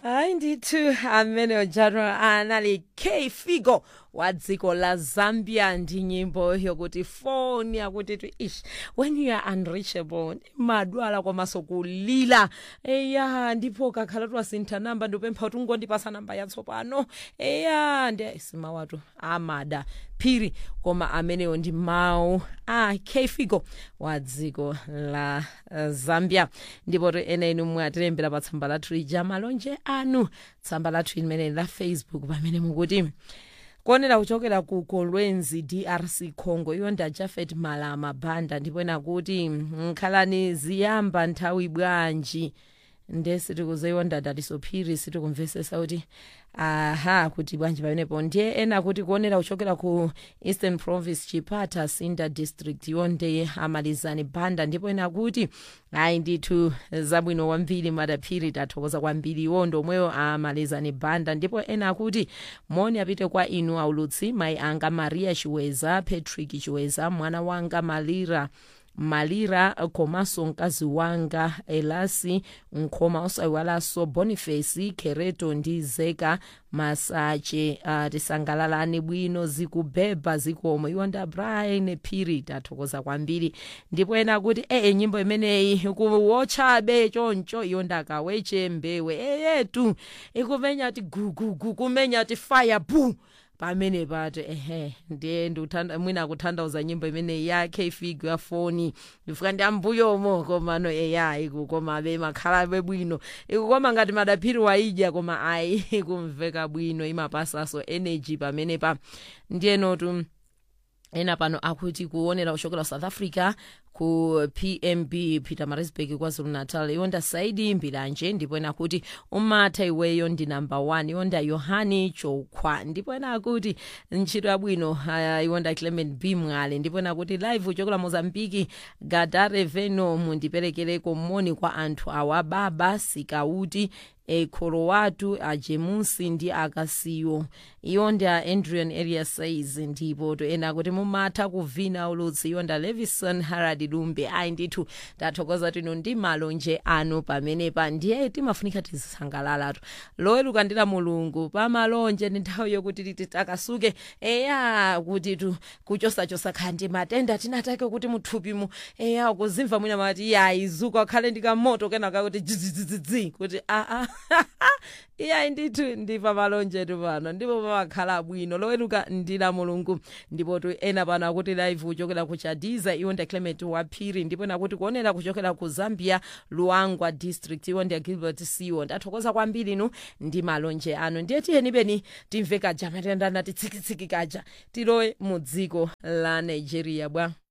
hayi ndithu amene ujaro anali k figo wa dziko la zambia ndi nyimbo yokuti foni akuti ti ish when you are unreachable madwala komanso kulila eya ndipo kakhala twasintha namba ndipempha kuti ungondipasa namba yatsopano eya ndi simawatu amada phiri koma amenewo ndi mawu a k figo wa dziko la uh, zambia ndipo to ena inu mwatilembera pa tsamba lathu lija malonje anu tsamba lathu limeneli la facebook pamene mukuti kuonera kuchokera ku kolwezi drc congo iyo nda jafet malama banda ndipo ena kuti nkhalani ziyamba nthawi bwanji ndesi tikuzeyonda datisophiri sitikumvesesa kuti aha kuti bwanji pamenepo ndiye ena kuti kuonera kuchokera ku eastern province chipata sinda district yonde amalizani banda ndipo ena kuti ayi ndithu zabwino kwambiri madaphiri tathokoza kwambiri iwo ndomweyo amalizani banda ndipo ena kuti moni apite kwa inu aulutsi mayi anga maria chiweza patrick chiweza mwana wanga malira malira komanso mkazi wanga elasi nkhoma osayiwalanso boniface kereto ndi zeka masache uh, tisangalalani bwino zikubeba zikomo iwo nda brian phiri tathokoza kwambiri ndipo ena kuti ee nyimbo imeneyi kuwotchabe choncho iyo ndakaweche mbewe eyetu ikumenya ti gugugu kumenya ti fire boo pamene pato ehe ndiye ndiuthanda mwina akutanthauza nyimbo imene yakhe ifigo yafoni ndifika ndi ambuyomo komano eya iku koma abe makhalabe bwino iku koma ngati madaphiri waidya koma ayi ikumveka bwino imapasaso energy pamene pa ndiyenotu ena pano akuti kuonera kuchokera south africa ku pmb peter marisburg kwazulu natal yonda saidi mbilanje ndipo ena akuti umatha iweyo ndi namba 1 yonda yohani chokhwa ndipo ena akuti ntchito yabwino uh, yonda clement b mwale ndipo ena akuti live kuchokera mozambiki gadare veno mundiperekereko moni kwa anthu awa baba sikauti ekholo watu ajemusi ndi akasiyo iyo ndi a andrian area says ndipo to ena kuti mumatha kuvina ulutsi iyo nda levison harad lumbe ayi ndithu tathokoza tino ndi malonje anu pamenepa ndiye timafunika tizisangalalatu loweruka ndila mulungu pamalonje ndi nthawi yokuti titi takasuke eya kuti tu kuchosachosa khandi matenda tinatake kuti muthupimu eya kuzimva mwina mati yayi zuka khale ndikamoto kenaka kuti dzidzidzidzi kuti aa iyayi ndithu ndipa malonjetu pano ndipo pamakhala bwino loweruka ndila mulungu ndipo tu ena pano akuti live kuchokera ku chadiza iwo ndi clement waphiri ndipo nakuti kuonera kuchokera ku zambia luangwa district iwo ndi gilbert siwo ndathokoza kwambiri inu ndi malonje anu ndiye tiyenibeni timve kaja matenda nati tsikitsiki kaja tilowe mu dziko la nigeria bwa